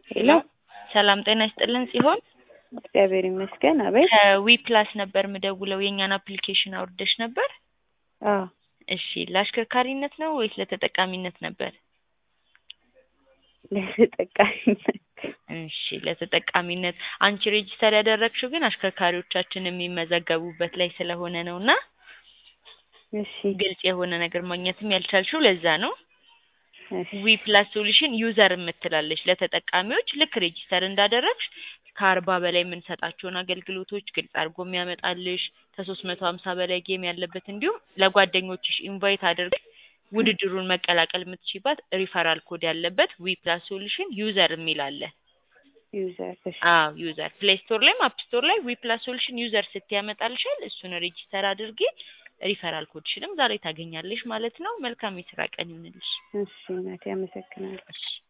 ሄሎ ሰላም ጤና ይስጥልን ሲሆን እግዚአብሔር ይመስገን። አቤት። ከዊ ፕላስ ነበር ምደውለው የእኛን አፕሊኬሽን አውርደሽ ነበር? አዎ እሺ ለአሽከርካሪነት ነው ወይስ ለተጠቃሚነት ነበር? ለተጠቃሚነት እሺ ለተጠቃሚነት። አንቺ ሬጂስተር ያደረግሽው ግን አሽከርካሪዎቻችን የሚመዘገቡበት ላይ ስለሆነ ነው እና እሺ ግልጽ የሆነ ነገር ማግኘትም ያልቻልሽው ለዛ ነው። እሺ ዊ ፕላስ ሶሉሽን ዩዘር የምትላለች ለተጠቃሚዎች ልክ ሬጂስተር እንዳደረግሽ ከአርባ በላይ የምንሰጣቸውን አገልግሎቶች ግልጽ አድርጎ የሚያመጣልሽ ከሶስት መቶ ሀምሳ በላይ ጌም ያለበት እንዲሁም ለጓደኞችሽ ኢንቫይት አድርገሽ ውድድሩን መቀላቀል የምትችይባት ሪፈራል ኮድ ያለበት ዊ ፕላስ ሶሉሽን ዩዘር የሚል አለ። ዩዘር እሺ አዎ ዩዘር ፕሌይ ስቶር ላይም አፕ ስቶር ላይ ዊ ፕላስ ሶሉሽን ዩዘር ስትይ ያመጣልሻል። እሱን ሬጂስተር አድርጊ። ሪፈራል ኮድሽንም ዛሬ ታገኛለሽ ማለት ነው። መልካም የስራ ቀን ይሁንልሽ። እሺ እናቴ አመሰግናለሁ። እሺ